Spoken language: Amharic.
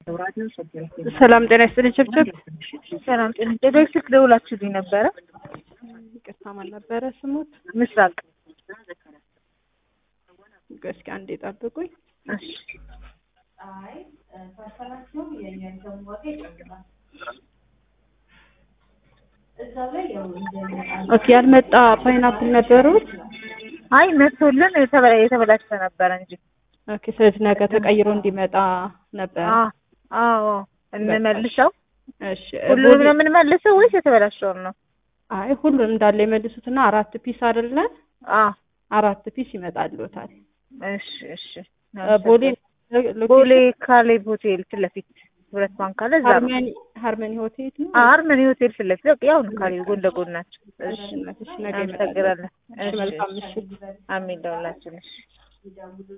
ሰላም ጤና ይስጥልኝ። ችብችብ ሰላም ጤና ደጋግ ስልክ ደውላችሁልኝ ነበረ። ይቅርታ ማን ነበረ ስሙት? ምስራቅ እስኪ አንዴ ጠብቁኝ። እሺ ኦኬ ያልመጣ ፓይናፕል ነበሩት። አይ መቶልን የተበላ የተበላሸ ነበረ እንጂ ኦኬ ስለዚህ ነገ ተቀይሮ እንዲመጣ ነበር። አ አዎ እንመልሰው። እሺ ሁሉንም ነው የምንመልሰው ወይስ የተበላሸውን ነው? አይ ሁሉም እንዳለ የመልሱትና አራት ፒስ አይደለ? አ አራት ፒስ ይመጣልዎታል። እሺ እሺ ቦሌ ቦሌ ካሌብ ሆቴል ፊት ለፊት ሁለት ባንክ አለ እዛ ነው። ሃርመኒ ሃርመኒ ሆቴል ነው። ሃርመኒ ሆቴል ፊት ለፊት በቃ ያው ነው ካሌብ ጎን ለጎን ናቸው። እሺ እሺ ነገ ይመጣል። አመሰግናለን። እሺ መልካም ምሽት። አሚን ለሁላችን። እሺ